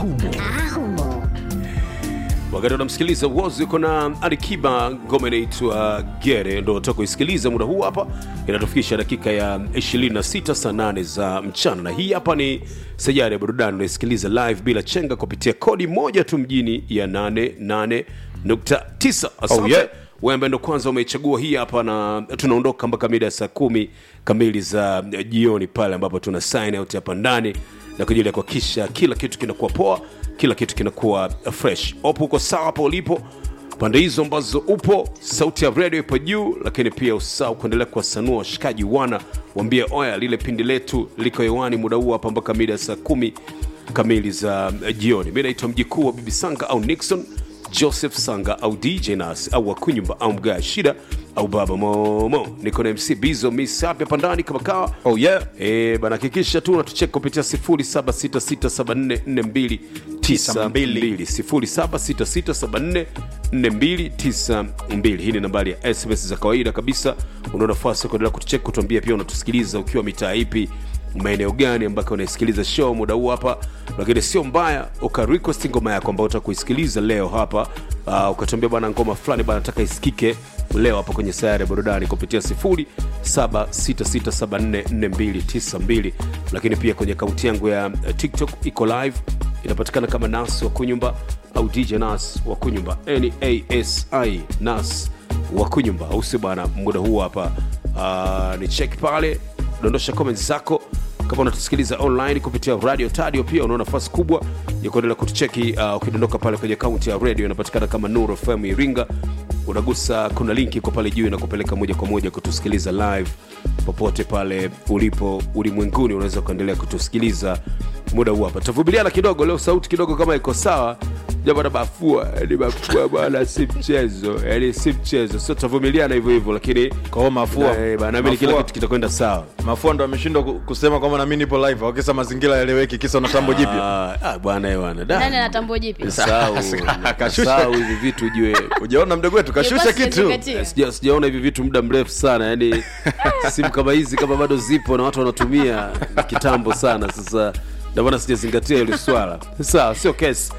humo wakati unamsikiliza wozi uko na alikiba ngoma inaitwa gere ndo toka kuisikiliza muda huu hapa inatufikisha dakika ya 26 saa 8 za mchana na hii hapa ni sajari ya burudani unaisikiliza live bila chenga kupitia kodi moja tu mjini ya 88.9 asante Oh, yeah. wewe ambaye ndo kwanza umeichagua hii hapa na tunaondoka mpaka mida ya saa kumi kamili za eh, jioni pale ambapo tuna sign out hapa ndani na kwa ajili ya kuhakikisha kila kitu kinakuwa poa kila kitu kinakuwa fresh opo uko sawa hapo ulipo pande hizo ambazo upo sauti ya redio ipo juu lakini pia usahau kuendelea kuwasanua washikaji wana wambie oya lile pindi letu liko hewani muda huu hapa mpaka mida ya saa kumi kamili za eh, jioni mi naitwa mjikuu wa bibi sanga au nixon joseph sanga au dj nas au wakunyumba au mgaa shida au baba momo niko na mc bizo misapi hapa ndani kama kawa oh yeah e, bana hakikisha tu unatucheka kupitia 0766744292 0766744292 hii ni nambari ya sms za kawaida kabisa una nafasi ya kuendelea kutucheka kutuambia pia unatusikiliza ukiwa mitaa ipi maeneo gani ambako unasikiliza show muda huu hapa lakini sio mbaya ukarequest ngoma yako ambayo utakuisikiliza leo hapa uh, ukatuambia bwana ngoma fulani bana nataka isikike leo hapa kwenye sayari ya burudani kupitia 0766744292 lakini pia kwenye akaunti yangu ya eh, tiktok iko live inapatikana kama nas wa kunyumba au dj nas wa kunyumba nasi nas wa kunyumba au si bwana muda huu hapa uh, ni cheki pale dondosha comments zako kama unatusikiliza online kupitia radio tadio pia una nafasi kubwa ya kuendelea kutucheki uh, ukidondoka pale kwenye akaunti ya radio inapatikana kama nuru fm iringa unagusa kuna linki iko pale juu inakupeleka moja kwa moja kutusikiliza live popote pale ulipo ulimwenguni unaweza ukaendelea kutusikiliza muda huu hapa tutavumiliana kidogo leo sauti kidogo kama iko sawa jambo na bafua ni bafua bwana si mchezo yani si mchezo sio tutavumiliana hivyo hivyo lakini kwa hiyo mafua Eh, bana, naamini kila Mafua- kitu kitakwenda sawa mafua ndo ameshindwa ku- kusema kwamba na mimi nipo live wakisa mazingira yaeleweki kisa una tambo jipya Ah, ah, bwana eh, bwana da. nani anatambo jipi Nasahau- Kashusha. nasahau hivi vitu ujue ujaona mdogo wetu kashusha Ilikuwa kitu sijazingatia. Sija- sijaona hivi vitu muda mrefu sana yani simu kama hizi kama bado zipo na watu wanatumia kitambo sana sasa ndio maana sijazingatia hili swala sawa sio kesi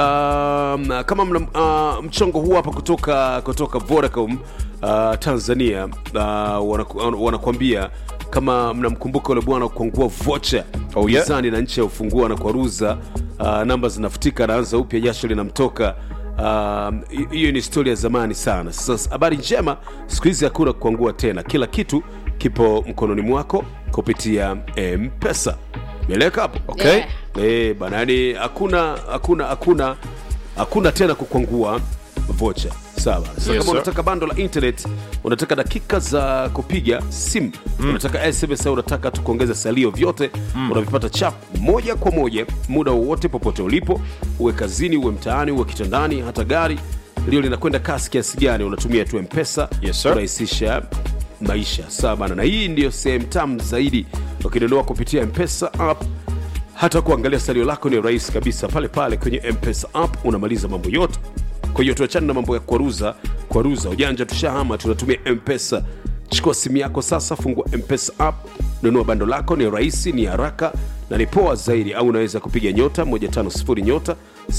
um, kama mna uh, mchongo huu hapa kutoka kutoka vodacom uh, tanzania uh, wanaku- wanakuambia kama mnamkumbuka ule bwana kuangua vocha Oh, yeah. gizani na nchi ya ufungua na kwaruza uh, namba zinafutika anaanza upya jasho linamtoka Um, hi- hiyo ni historia ya zamani sana sasa habari njema siku hizi hakuna kuangua tena kila kitu kipo mkononi mwako kupitia mpesa meleka hapo Okay. Yeah. Eh, bana yani hakuna hakuna hakuna hakuna tena kukwangua vocha sawa sasa kama sir. unataka bando la internet unataka dakika za kupiga simu mm. unataka sms au unataka tu kuongeza salio vyote mm. unavipata chap moja kwa moja muda wowote popote ulipo uwe kazini uwe mtaani uwe kitandani hata gari lio linakwenda kasi kiasi gani unatumia tu mpesa Yes, sir. kurahisisha maisha sawa bana na hii ndiyo sehemu tamu zaidi ukinunua kupitia mpesa app hata kuangalia salio lako ni rahisi kabisa pale pale kwenye mpesa app unamaliza mambo yote kwa hiyo tuachane na mambo ya kwaruza kwaruza ujanja tushahama tunatumia mpesa chukua simu yako sasa fungua mpesa app nunua bando lako ni rahisi ni haraka na ni poa zaidi au unaweza kupiga nyota 150 nyota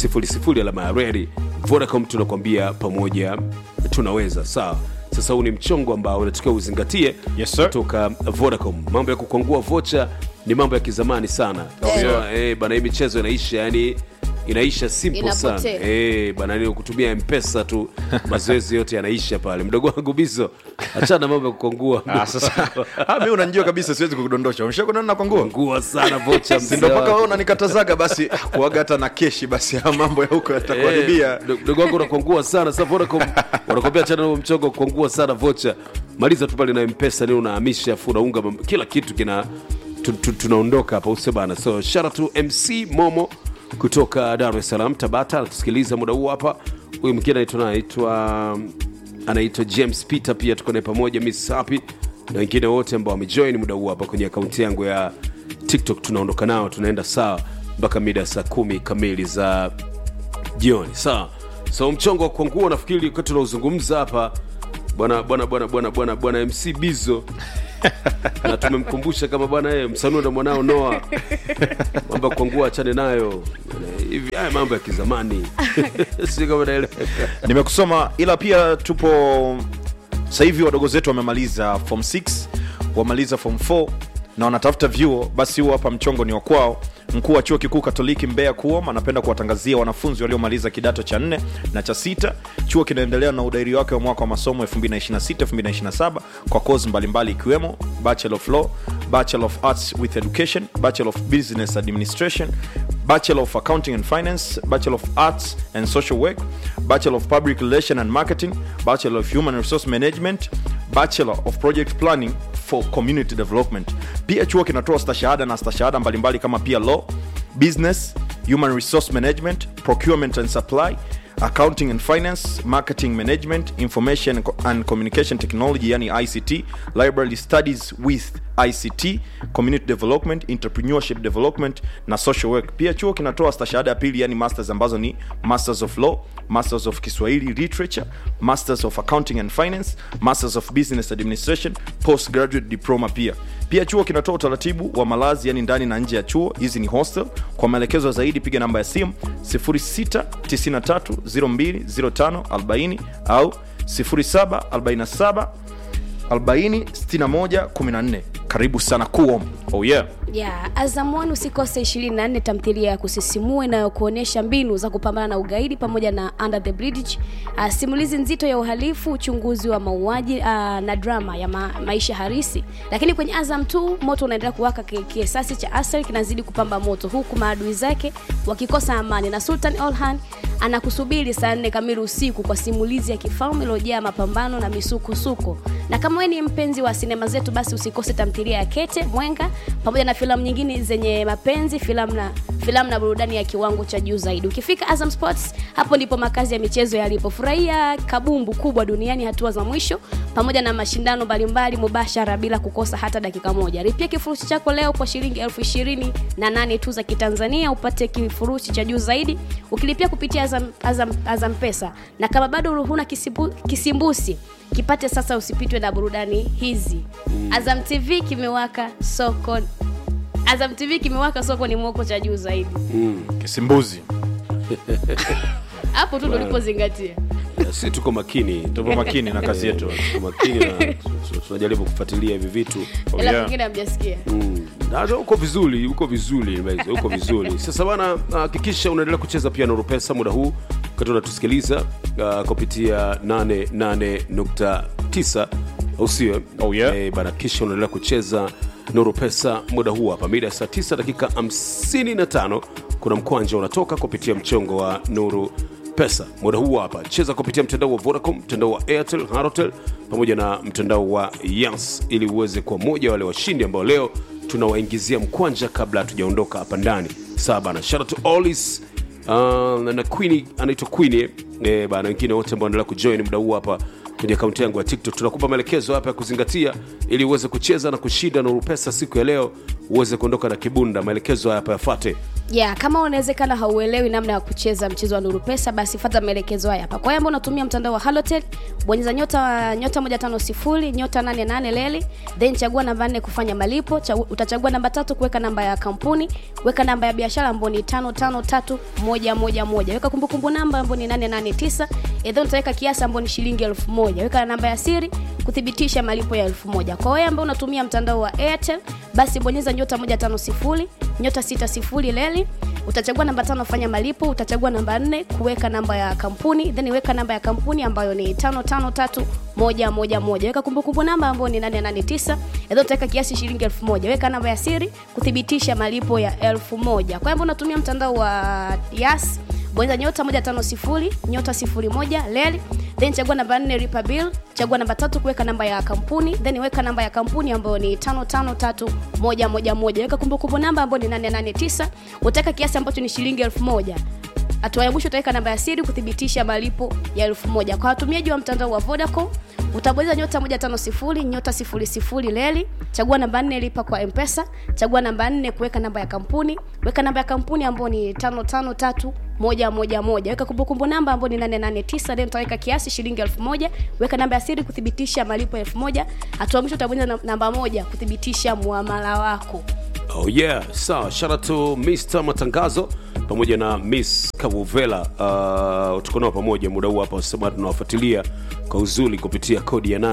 00 alama ya reri vodacom tunakwambia pamoja tunaweza sawa sasa huu ni mchongo ambao unatakiwa uzingatie Yes, sir. kutoka vodacom mambo ya kukwangua vocha ni mambo ya kizamani sana Oh, so, yeah. eh, bana hii michezo inaisha yani inaisha simple sana Inapotea. eh, bana ni kutumia mpesa tu mazoezi yote yanaisha pale mdogo wangu bizo achana na mambo ya kukwangua Ah, sasa ah, mi unanijua kabisa siwezi kukudondosha umeshakuona na kwangua ngua sana vocha si ndo mzee mpaka wangu. wewe unanikatazaga basi ah, kuaga hata na keshi basi ya mambo ya huko yatakuharibia Eh, mdogo wangu unakwangua sana sasa Vodacom wanakwambia chana na mchongo kukwangua sana vocha maliza tu pale na mpesa ni unahamisha afu unaunga mam- kila kitu kina tu- tu- tunaondoka hapa use bana so shout out to mc momo kutoka dar es salaam tabata anatusikiliza muda huu hapa huyu mwingine anaitwa anaitwa anaitwa james peter pia tuko naye pamoja miss happy na wengine wote ambao wamejoin muda huu hapa kwenye akaunti yangu ya tiktok tunaondoka nao tunaenda sawa mpaka mida ya saa kumi kamili za jioni sawa so mchongo wa kuangua nafikiri wakati tunaozungumza hapa bwana bwana bwana bwana bwana bwana mc bizo na tumemkumbusha kama bwana e, msanue na mwanao noa mambo ya kuangua achane nayo hivi haya mambo ya kizamani si kama naeleweka nimekusoma ila pia tupo sasa hivi wadogo zetu wamemaliza form 6 wamaliza form 4 na wanatafuta vyuo basi huo hapa mchongo ni wa kwao mkuu wa chuo kikuu katoliki mbeya kuom anapenda kuwatangazia wanafunzi waliomaliza kidato cha nne na cha sita chuo kinaendelea na udairi wake wa mwaka wa masomo 226-227 kwa kozi mbalimbali ikiwemo bachelor of law bachelor of arts with education bachelor of business administration Bachelor of Accounting and Finance, Bachelor of Arts and Social Work, Bachelor of Public Relation and Marketing, Bachelor of Human Resource Management, Bachelor of Project Planning for Community Development. Pia chuo kinatoa stashahada na stashahada mbalimbali kama pia Law, Business, Human Resource Management, Procurement and Supply, accounting and finance marketing management information and communication technology yani ict library studies with ict community development entrepreneurship development na social work pia chuo kinatoa stashahada ya pili yani masters ambazo ni masters of law masters of kiswahili literature masters of accounting and finance masters of business administration postgraduate diploma pia pia chuo kinatoa utaratibu wa malazi yani ndani na nje ya chuo hizi ni hostel kwa maelekezo zaidi piga namba ya simu 0693020540 au 0747 406114 karibu sana kuom oh yeah ya Azam One usikose 24 tamthilia ya kusisimua inayokuonyesha mbinu za kupambana na ugaidi pamoja na Under the Bridge, uh, simulizi nzito ya uhalifu, uchunguzi wa mauaji uh, na drama ya ma maisha harisi. Lakini kwenye Azam 2 moto unaendelea kuwaka, ki- kiasasi cha Asel kinazidi kupamba moto, huku maadui zake wakikosa amani, na Sultan Olhan anakusubiri saa nne kamili usiku kwa simulizi ya kifalme iliyojaa mapambano na misukosuko. Na kama wewe ni mpenzi wa sinema zetu, basi usikose tamthilia ya Kete Mwenga pamoja na filamu nyingine zenye mapenzi, filamu na filamu na burudani ya kiwango cha juu zaidi. Ukifika Azam Sports, hapo ndipo makazi ya michezo yalipo. Furahia kabumbu kubwa duniani, hatua za mwisho pamoja na mashindano mbalimbali mubashara bila kukosa hata dakika moja. Lipia kifurushi chako leo kwa shilingi elfu ishirini na nane tu za Kitanzania upate kifurushi cha juu zaidi ukilipia kupitia Azam, Azam, Azam Pesa. Na kama bado huna kisimbu, kisimbusi kipate sasa, usipitwe na burudani hizi. Azam TV kimewaka soko Azam TV kimewaka soko ni mwoko cha juu zaidi. kisimbuzi Hapo tu ndo ulipozingatia. si tuko makini tupo makini na kazi yetu tuko makini na tu- tu- tunajaribu kufuatilia hivi vitu Oh, Ila yeah. pengine hamjasikia. Mm, na uko vizuri uko vizuri Mbaizo, uko vizuri sasa bana hakikisha unaendelea kucheza pia Nuru Pesa muda huu wakati unatusikiliza uh, kupitia 88.9 au sio Oh, yeah. eh, bana kisha unaendelea kucheza Nuru Pesa muda huu hapa mida ya saa 9 dakika 55 kuna mkwanja unatoka kupitia mchongo wa Nuru pesa muda huu hapa cheza kupitia mtandao wa vodacom mtandao wa airtel harotel pamoja na mtandao wa yas ili uweze kuwa moja wale washindi ambao leo tunawaingizia mkwanja kabla hatujaondoka hapa ndani saa bana shout out to Olis, uh, na queen anaitwa queen eh, bana wengine wote ambao wanaendelea kujoin muda huu hapa kwenye akaunti yangu ya tiktok tunakupa maelekezo hapa ya kuzingatia ili uweze kucheza na kushinda nuru pesa siku ya leo uweze kuondoka na kibunda maelekezo haya hapa yafate ya kama unawezekana hauelewi namna ya kucheza mchezo wa nuru pesa basi fata maelekezo haya hapa kwa hiyo ambao unatumia mtandao wa halotel bonyeza nyota nyota 150 nyota 88 leli then chagua namba 4 kufanya malipo Chagu, utachagua namba tatu kuweka namba ya kampuni weka namba ya biashara ambayo ni 553111 weka kumbukumbu namba ambayo ni 889 and then utaweka kiasi ambayo ni shilingi 1000 weka namba ya siri kuthibitisha malipo ya 1000 kwa wewe ambao unatumia mtandao wa airtel basi bonyeza nyota 150 nyota 60 leli utachagua namba tano fanya malipo utachagua namba nne kuweka namba ya kampuni then weka namba ya kampuni ambayo ni tano tano tatu moja moja moja weka kumbukumbu namba ambayo ni 889 then utaweka kiasi shilingi elfu moja weka namba ya siri kuthibitisha malipo ya elfu moja kwa hivyo unatumia mtandao wa yas bonyeza nyota 150 nyota 01 leli then chagua namba 4 lipa bill chagua namba tatu kuweka namba ya kampuni then weka namba ya kampuni ambayo ni 553111 weka kumbukumbu namba ambayo ni 889 utaweka kiasi ambacho ni shilingi 1000 hatua ya mwisho utaweka namba ya siri kuthibitisha malipo ya 1000 kwa watumiaji wa mtandao wa vodacom utabonyeza nyota moja tano sifuri nyota sifuri sifuri leli chagua namba nne lipa kwa mpesa chagua namba nne kuweka namba ya kampuni weka namba ya kampuni ambayo ni tano tano tatu moja moja moja weka kumbukumbu namba ambayo ni nane nane tisa then utaweka kiasi shilingi elfu moja weka namba ya siri kuthibitisha malipo elfu moja hatua mwisho utabonyeza nam- namba moja kuthibitisha muamala wako Oh yeah, sawa. Shout out to Mr Matangazo pamoja na Miss Kavuvela. Uh, tuko nao pamoja muda huu hapa, sema tunawafuatilia kwa uzuri kupitia kodi ya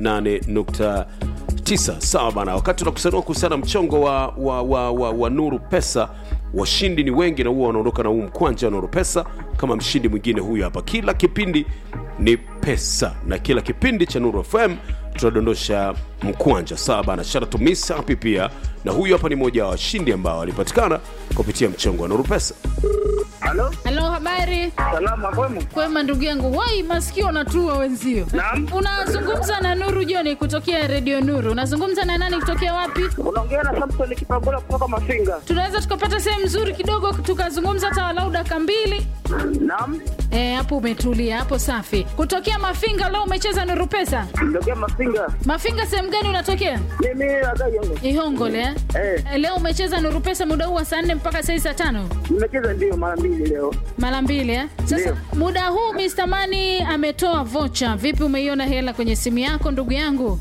88.9. Sawa bana, wakati tunakusanua kuhusiana na mchongo wa, wa, wa, wa, wa Nuru Pesa, washindi ni wengi na huwa wanaondoka na huu mkwanja wa Nuru Pesa kama mshindi mwingine huyu hapa. Kila kipindi ni pesa na kila kipindi cha Nuru FM tunadondosha mkwanja sawa bana shout out to Miss Happy pia na huyu hapa ni mmoja wa washindi ambao walipatikana kupitia mchongo wa Nuru Pesa Halo, Halo, habari? salama kwemu? Kwema ndugu yangu, wai masikio natua wenzio. Naam. Unazungumza na Nuru Joni kutokea Radio Nuru. Unazungumza na nani kutokea wapi? Unaongea na Samson Kipagola kutoka Mafinga. Tunaweza tukapata sehemu nzuri kidogo tukazungumza hata walau dakika mbili. Naam, Eh, hapo umetulia, hapo safi. Kutokea Mafinga leo umecheza Nuru Pesa. ndokia Mafinga. Mafinga sehemu gani unatokea? Mimi agai yangu. Ihongole eh? Eh, Eh, Leo umecheza Nuru Pesa muda huu wa saa nne mpaka saa hii saa tano nimecheza ndio mara mbili leo. mara mbili eh? Sasa Ndio. muda huu Mr. Mani ametoa vocha. Vipi, umeiona hela kwenye simu yako ndugu yangu?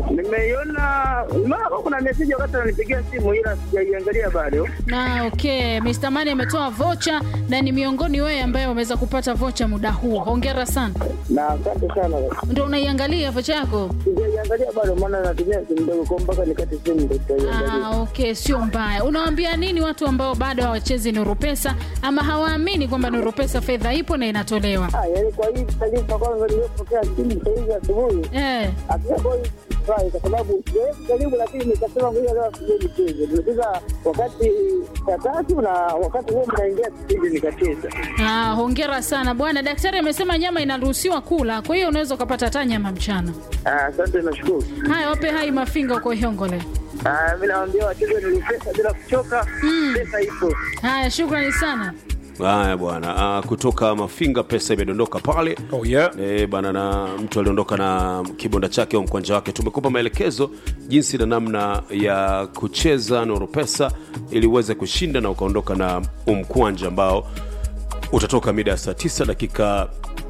Nimeiona mara kuna message wakati ananipigia simu ila sijaiangalia bado. na okay Mr. Mani ametoa vocha na ni miongoni wewe ambaye umeweza kupata vocha muda huu hongera sana Na asante sana. ndo unaiangalia vocha yako Sijaiangalia bado maana natumia simu ndogo kwa mpaka nikate simu ndio tutaiangalia. ah, okay sio mbaya unawaambia nini watu ambao bado hawachezi nuru pesa ama hawaamini kwamba nuru pesa fedha ipo na inatolewa Ah, yaani kwa hii taarifa kwanza nilipokea simu saa hizi asubuhi. eh, Hatujakuwa hii furahi kwa sababu sijawahi kujaribu, lakini nikasema ngoja leo sije nicheze. Nimecheza wakati saa tatu na wakati huo mnaingia kipindi nikacheza. ah, hongera sana bwana daktari amesema nyama inaruhusiwa kula kwa hiyo unaweza ukapata hata nyama mchana Ah, Asante, nashukuru. haya wape hai mafinga uko ihongole Ah, mi naambia wacheze ni pesa bila kuchoka, pesa ipo. haya shukrani sana haya bwana ah, kutoka Mafinga pesa imedondoka pale oh, yeah. E, bana na mtu aliondoka na kibonda chake au mkwanja wake tumekupa maelekezo jinsi na namna ya kucheza nuru pesa ili uweze kushinda na ukaondoka na umkwanja ambao utatoka mida ya saa 9 dakika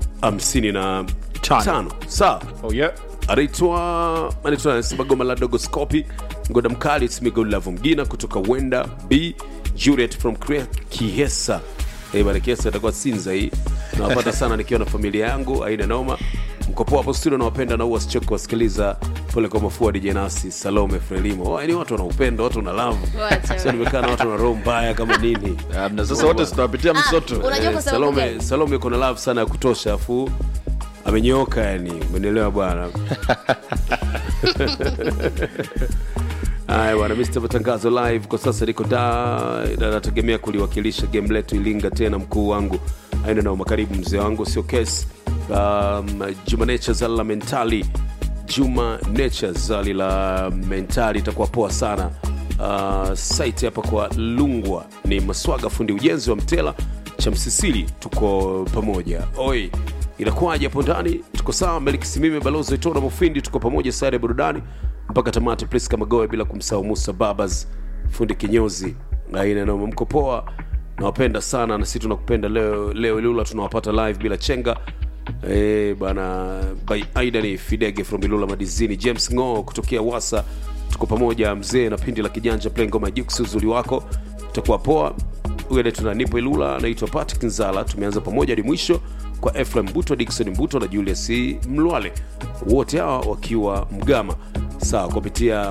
55 Tano. sawa Oh, yeah. anaitwa anaitwa anasema goma la dogoskopi ngoda mkali smigolavu mgina kutoka wenda b juliet from Kre- kiesa Eh, bana kiesa itakuwa sinza hii nawapata sana nikiwa na familia yangu aina noma mkopoa hapo studio nawapenda na huwa sichoki kuwasikiliza pole kwa mafua DJ nasi salome frelimo oh, ni watu wana upendo watu wana lavu Wacha sio nimekaa na watu wana roho mbaya kama nini Ah, na sasa wote tutawapitia msoto Ah, unajua kwa Eh, sababu salome gani? salome iko na love sana ya kutosha afu amenyooka yani umenielewa bwana haya bwana mr matangazo live kwa sasa niko da na nategemea kuliwakilisha game letu ilinga tena mkuu wangu aina nao makaribu mzee wangu sio kesi um, juma nature zali la mentali juma nature zali la mentali itakuwa poa sana uh, site hapa kwa lungwa ni maswaga fundi ujenzi wa mtela cha msisili tuko pamoja oi inakuwaje hapo ndani tuko sawa meliki simime balozi itona mufindi tuko pamoja sare ya burudani mpaka tamati priska magoe bila kumsahau musa babas fundi kinyozi aina noma mko poa nawapenda sana na sisi tunakupenda leo leo ilula tunawapata live bila chenga Eh, bana by aidani fidege from ilula madizini james ngo kutokea wasa tuko pamoja mzee na pindi la kijanja play ngoma ya Jux, uzuri wako utakuwa poa huyo tuna nipo ilula anaitwa patrick nzala tumeanza pamoja hadi mwisho kwa efraim mbuto dikson mbuto na julius mlwale wote hawa wakiwa mgama sawa kupitia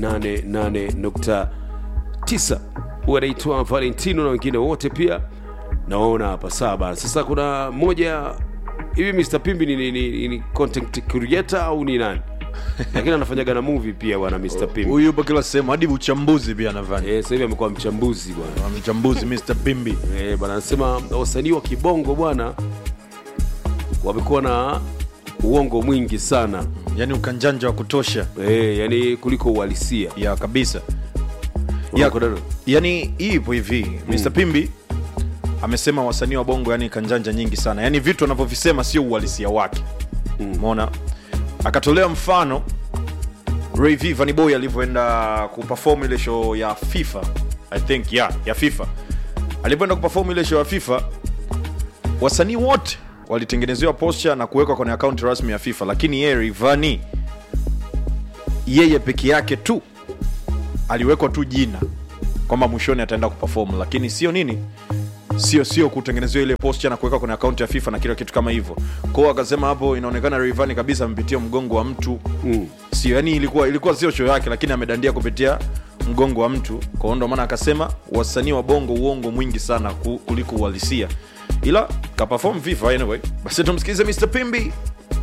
88.9 huyu anaitwa valentino na wengine wote pia nawaona hapa sawa bana sasa kuna moja hivi mr pimbi ni, ni, ni, ni content creator au ni nani lakini anafanyaga na movie pia bwana mr pimbi huyu yupo kila sehemu hadi uchambuzi pia anafanya Eh, sasa hivi amekuwa mchambuzi bwana mchambuzi mr pimbi Eh, bwana anasema wasanii wa kibongo bwana wamekuwa na uongo mwingi sana yani ukanjanja wa kutosha eh, yani kuliko uhalisia ya kabisa Ya, ya, yani hii ipo hivi mr Mm. pimbi amesema wasanii wa bongo yani kanjanja nyingi sana yani vitu anavyovisema sio uhalisia wake Mm. umeona akatolea mfano Ray V Vanny Boy alivyoenda kuperform ile show ya FIFA I think yeah, ya FIFA alivyoenda kuperform ile show ya FIFA wasanii wote walitengenezewa posture na kuwekwa kwenye akaunti rasmi ya FIFA lakini yeye Rayvanny yeye peke yake tu aliwekwa tu jina kwamba mwishoni ataenda kuperform lakini sio nini sio sio kutengenezewa ile posture na kuweka kwenye akaunti ya FIFA na kila kitu kama hivyo. Kwao akasema hapo inaonekana Rayvanny kabisa amepitia mgongo wa mtu mm. Sio yani, ilikuwa ilikuwa sio show yake, lakini amedandia kupitia mgongo wa mtu. Kwa hiyo ndo maana akasema wasanii wa bongo uongo mwingi sana ku- kuliko uhalisia, ila kaperform FIFA anyway. Basi tumsikilize Mr Pimbi.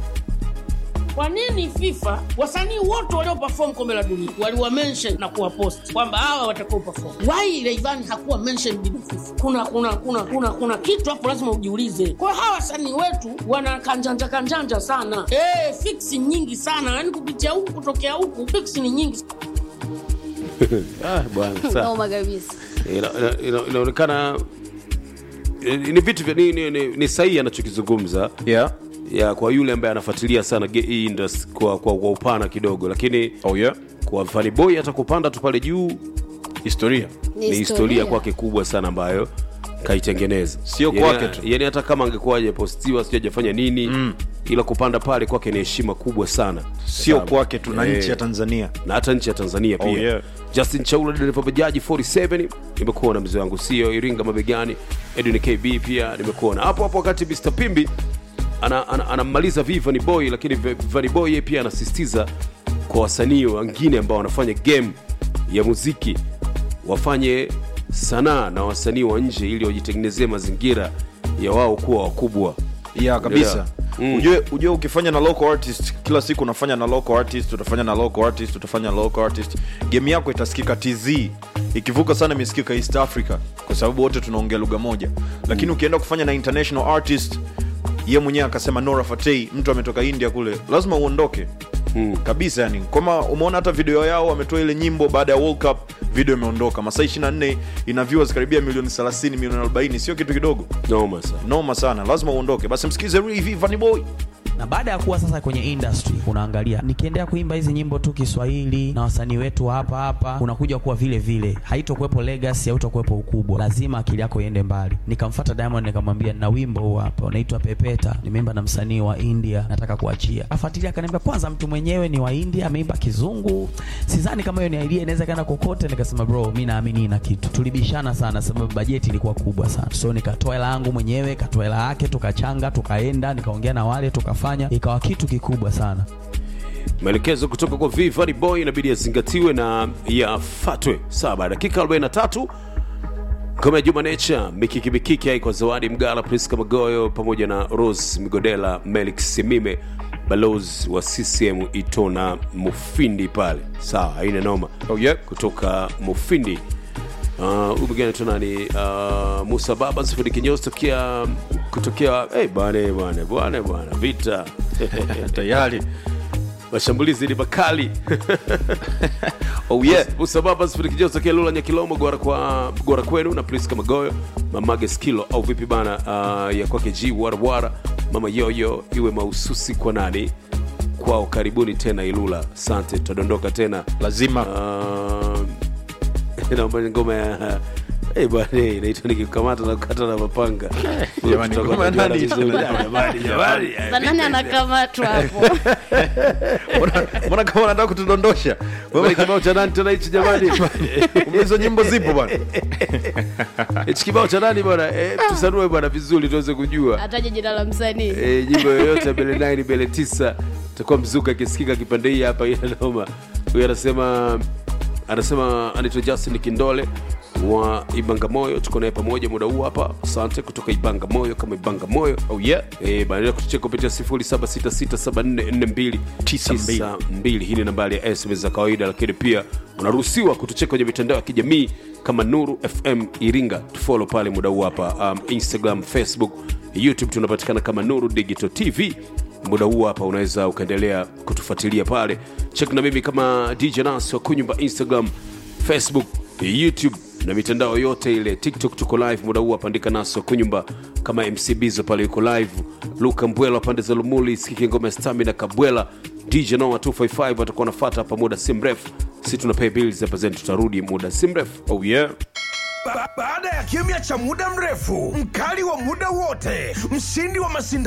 Kwa nini FIFA wasanii wote walio perform kombe la dunia waliwa mention na kuwa post kwamba hawa watakao perform? Why Rayvanny hakuwa mention bila FIFA? Kuna kuna kuna kuna kuna kitu hapo lazima ujiulize. Kwa hawa wasanii wetu wana kanjanja kanjanja sana. Eh, fix nyingi sana. Yaani kupitia huku kutokea huku fix ni nyingi. ah, bwana sawa. noma kabisa Ina- ina- ina- inaonekana eh, ni vitu vya ni, ni, ni, ni sahihi anachokizungumza Yeah. ya kwa yule ambaye anafuatilia sana ge- hii industry kwa, kwa, kwa upana kidogo lakini Oh yeah. kwa Vanny Boy hata kupanda tu pale juu Historia. ni historia kwake kubwa sana ambayo kaitengeneza Sio Yani- kwake tu. yani hata kama angekuwa hajapostiwa sijui hajafanya nini mm. ila kupanda pale kwake ni heshima kubwa sana Sio Sawa. kwake tu na Eh, nchi ya Tanzania. na hata nchi ya tanzania pia Oh, yeah. justin chaula dereva bajaji 47 nimekuwa na mzee wangu sio iringa mabegani edwin kb pia nimekuwa na hapo hapo wakati mr pimbi anamaliza ana, ana anamaliza vi Vanny boy lakini V- Vanny boy yeye pia anasisitiza kwa wasanii wengine ambao wanafanya game ya muziki wafanye sanaa na wasanii wa nje ili wajitengenezee mazingira ya wao kuwa wakubwa ya kabisa Yeah. Mm. ujue, ujue ukifanya na local artist kila siku unafanya na local artist utafanya na local artist utafanya na local artist game yako itasikika tz ikivuka sana imesikika east africa kwa sababu wote tunaongea lugha moja lakini ukienda kufanya na international artist ye mwenyewe akasema nora fatei mtu ametoka india kule lazima uondoke Mm. kabisa yani kama umeona hata video yao wametoa ile nyimbo baada ya world cup video imeondoka masaa 24 ina viewers karibia milioni 30 milioni 40 sio kitu kidogo noma sana noma sana lazima uondoke basi msikize Ray Vanny boy na baada ya kuwa sasa kwenye industry unaangalia nikiendelea kuimba hizi nyimbo tu kiswahili na wasanii wetu wa hapa hapa unakuja kuwa vile vile haitokuwepo legacy hautakuwepo ukubwa lazima akili yako iende mbali nikamfuata diamond nikamwambia na wimbo huu hapa unaitwa pepeta nimeimba na msanii wa india nataka kuachia afuatilia akaniambia kwanza mtu mwenyewe ni wa india ameimba kizungu sidhani kama hiyo ni idea inaweza kaenda kokote nikasema bro mi naamini na kitu tulibishana sana sababu bajeti ilikuwa kubwa sana so nikatoa hela yangu mwenyewe katoa hela yake tukachanga tukaenda nikaongea na wale tukafanya ikawa kitu kikubwa sana maelekezo kutoka kwa V Vanny Boy inabidi yazingatiwe na yafatwe. Saba dakika 43 ngoma ya Juma Nature, mikiki mikiki haiko zawadi Mgala, Priska Magoyo pamoja na Rose Migodela, Melik Simime, balozi wa CCM Itona Mufindi pale. Sawa, haina noma. Oh, yeah. kutoka Mufindi. Uh, huyu mwingine anaitwa nani? Uh, Musa Baba Sifudi Kinyozi tokea kutokea hey, bwana bwana bwana bwana vita tayari mashambulizi ni makali oh yeah usababa sifurikijo tokea lula nyakilomo gora kwa gora kwenu na priska magoyo mamage skilo au vipi bana uh, ya kwake g warawara mama yoyo iwe mahususi kwa nani kwao karibuni tena ilula sante tutadondoka tena lazima uh, naomba ngoma ya Hey, bwana hey, inaitwa nikikamata na kukata na mapanga Jamani, Tutakuwa ngoma ya tunajuana nani? vizuri. Jamani, jamani. Sasa nani anakamatwa hapo Mbona- mbona kama unataka kutudondosha Wewe kibao cha nani tena hichi jamani Kumbe hizo nyimbo zipo bwana hichi kibao cha nani bwana eh, tusanue bwana vizuri tuweze kujua ataje jina la msanii Eh, nyimbo yoyote bele 9 bele 9 takuwa mzuka akisikika kipande hii hapa ina noma huyu anasema anasema anaitwa justin kindole wa ibangamoyo tuko naye pamoja muda huu hapa asante kutoka ibangamoyo kama ibangamoyo oh yeah Eh, baadaye kutucheka kupitia 0766744292 hii ni nambari ya sms za kawaida lakini pia unaruhusiwa kutucheka kwenye mitandao ya kijamii kama nuru fm iringa tufolo pale muda huu hapa um, instagram facebook youtube tunapatikana kama nuru digital tv muda huu hapa unaweza ukaendelea kutufuatilia pale chek na mimi kama dj nas wa kunyumba instagram facebook youtube na mitandao yote ile tiktok tuko live muda huu apandika naso kunyumba kama mc bizo pale yuko live luka mbwela pande za lumuli sikike ngoma ya stamina kabwela dj noa 255 watakuwa wanafata hapa muda si mrefu si tuna pay bills hapa zeni tutarudi muda si mrefu oh yeah Ba- baada ya kimya cha muda mrefu, mkali wa muda wote, mshindi wa mashindano